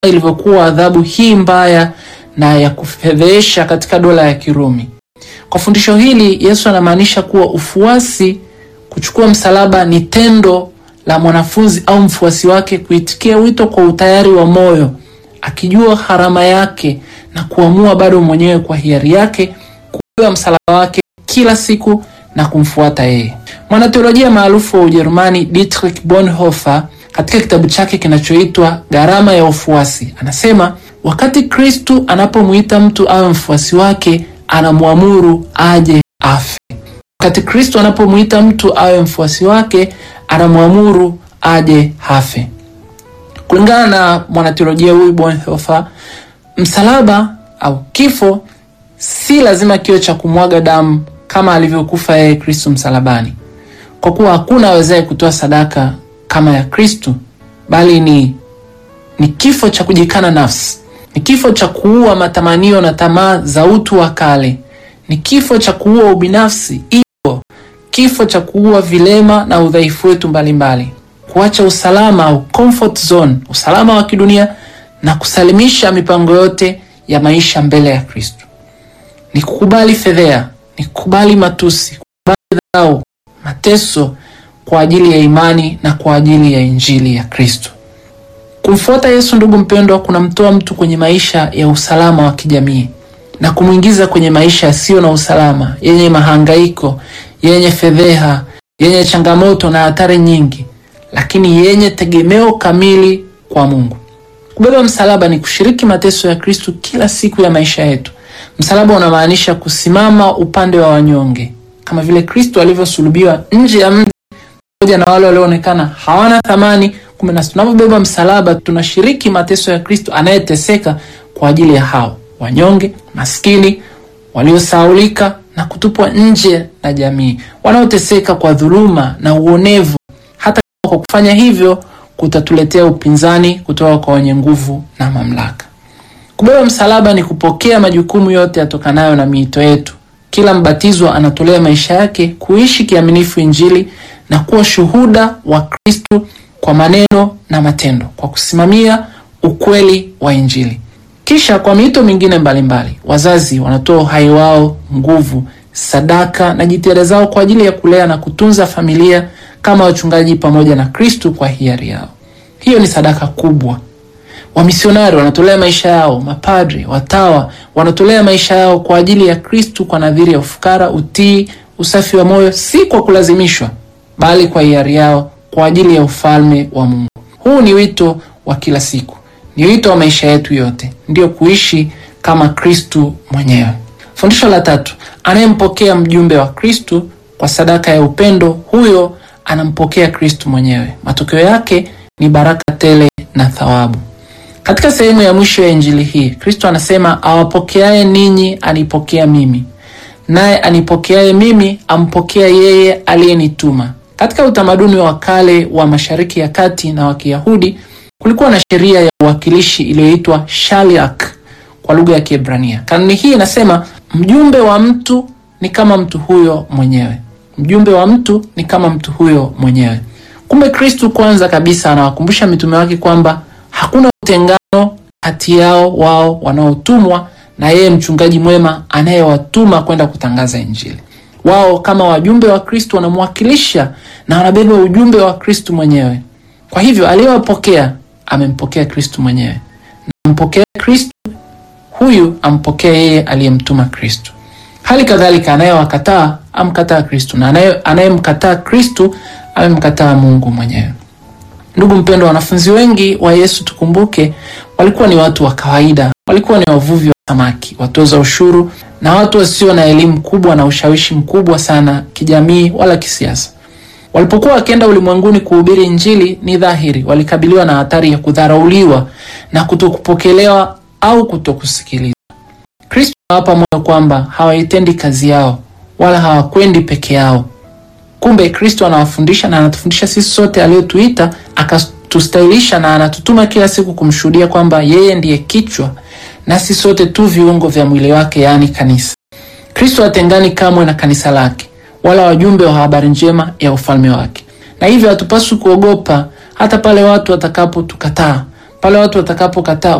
ilivyokuwa adhabu hii mbaya na ya kufedhehesha katika dola ya Kirumi. Kwa fundisho hili, Yesu anamaanisha kuwa ufuasi, kuchukua msalaba, ni tendo la mwanafunzi au mfuasi wake kuitikia wito kwa utayari wa moyo, akijua gharama yake na kuamua bado mwenyewe kwa hiari yake kubeba msalaba wake kila siku na kumfuata yeye. Mwanateolojia maarufu wa Ujerumani Dietrich Bonhoeffer katika kitabu chake kinachoitwa Gharama ya Ufuasi anasema, wakati Kristu anapomuita mtu awe mfuasi wake, anamwamuru aje afe. Wakati Kristu anapomuita mtu awe mfuasi wake, anamwamuru aje hafe. Kulingana na mwanateolojia huyu Bonhoeffer, msalaba au kifo si lazima kiwe cha kumwaga damu kama alivyokufa yeye Kristu msalabani, kwa kuwa hakuna awezaye kutoa sadaka kama ya Kristu, bali ni ni kifo cha kujikana nafsi, ni kifo cha kuua matamanio na tamaa za utu wa kale, ni kifo cha kuua ubinafsi, ego, kifo cha kuua vilema na udhaifu wetu mbalimbali, kuacha usalama au comfort zone, usalama wa kidunia na kusalimisha mipango yote ya maisha mbele ya Kristu. Ni kukubali fedhea, ni kukubali matusi, kukubali dharau, mateso kwa ajili ya imani na kwa ajili ya injili ya Kristo. Kumfuata Yesu, ndugu mpendwa, kunamtoa mtu kwenye maisha ya usalama wa kijamii na kumwingiza kwenye maisha yasiyo na usalama, yenye mahangaiko, yenye fedheha, yenye changamoto na hatari nyingi, lakini yenye tegemeo kamili kwa Mungu. Kubeba msalaba ni kushiriki mateso ya Kristo kila siku ya maisha yetu. Msalaba unamaanisha kusimama upande wa wanyonge, kama vile Kristo alivyosulubiwa nje ya mji pamoja na wale walioonekana hawana thamani. Kumbe nasi tunapobeba msalaba tunashiriki mateso ya Kristo anayeteseka kwa ajili ya hao wanyonge, maskini, waliosaulika na kutupwa nje na jamii, wanaoteseka kwa dhuluma na uonevu. Hata kwa kufanya hivyo kutatuletea upinzani kutoka kwa wenye nguvu na mamlaka. Kubeba msalaba ni kupokea majukumu yote yatokanayo na miito yetu. Kila mbatizwa anatolea maisha yake kuishi kiaminifu Injili na kuwa shuhuda wa Kristo kwa maneno na matendo, kwa kusimamia ukweli wa Injili. Kisha kwa miito mingine mbalimbali, wazazi wanatoa uhai wao, nguvu, sadaka na jitihada zao kwa ajili ya kulea na kutunza familia kama wachungaji pamoja na Kristo kwa hiari yao. Hiyo ni sadaka kubwa. Wamisionari wanatolea maisha yao, mapadri, watawa wanatolea maisha yao kwa ajili ya Kristu kwa nadhiri ya ufukara, utii, usafi wa moyo, si kwa kulazimishwa, bali kwa hiari yao kwa ajili ya ufalme wa Mungu. Huu ni wito wa kila siku, ni wito wa maisha yetu yote, ndiyo kuishi kama Kristu mwenyewe. Fundisho la tatu, anayempokea mjumbe wa Kristu kwa sadaka ya upendo, huyo anampokea Kristu mwenyewe. Matokeo yake ni baraka tele na thawabu. Katika sehemu ya mwisho ya injili hii Kristo anasema, awapokeaye ninyi anipokea mimi, naye anipokeaye mimi ampokea yeye aliyenituma. Katika utamaduni wa kale wa Mashariki ya Kati na wa Kiyahudi kulikuwa na sheria ya uwakilishi iliyoitwa shaliach kwa lugha ya Kiebrania. Kanuni hii inasema mjumbe wa mtu ni kama mtu huyo mwenyewe, mjumbe wa mtu ni kama mtu huyo mwenyewe. Kumbe Kristo kwanza kabisa anawakumbusha mitume wake kwamba hakuna utengano kati yao wao wanaotumwa na yeye mchungaji mwema anayewatuma kwenda kutangaza Injili. Wao kama wajumbe wa Kristo wanamwakilisha na wanabeba ujumbe wa Kristo mwenyewe. Kwa hivyo aliyewapokea amempokea Kristo mwenyewe, na ampokea Kristo huyu ampokea yeye aliyemtuma Kristo. Hali kadhalika anayewakataa amkataa Kristo, na anayemkataa Kristo amemkataa Mungu mwenyewe. Ndugu mpendwa, wanafunzi wengi wa Yesu tukumbuke, walikuwa ni watu wa kawaida, walikuwa ni wavuvi wa samaki, watoza ushuru na watu wasio na elimu kubwa na ushawishi mkubwa sana kijamii wala kisiasa. Walipokuwa wakienda ulimwenguni kuhubiri Injili, ni dhahiri walikabiliwa na hatari ya kudharauliwa na kutokupokelewa au kutokusikilizwa. Kristo anawapa moyo kwamba hawaitendi kazi yao wala hawakwendi peke yao. Kumbe Kristo anawafundisha na anatufundisha sisi sote, aliyotuita akatustahilisha na anatutuma kila siku kumshuhudia kwamba yeye ndiye kichwa nasi sote tu viungo vya mwili wake, yaani kanisa. Kristo hatengani kamwe na kanisa lake wala wajumbe wa habari njema ya ufalme wake, na hivyo hatupaswi kuogopa hata pale watu watakapotukataa, pale watu watakapokataa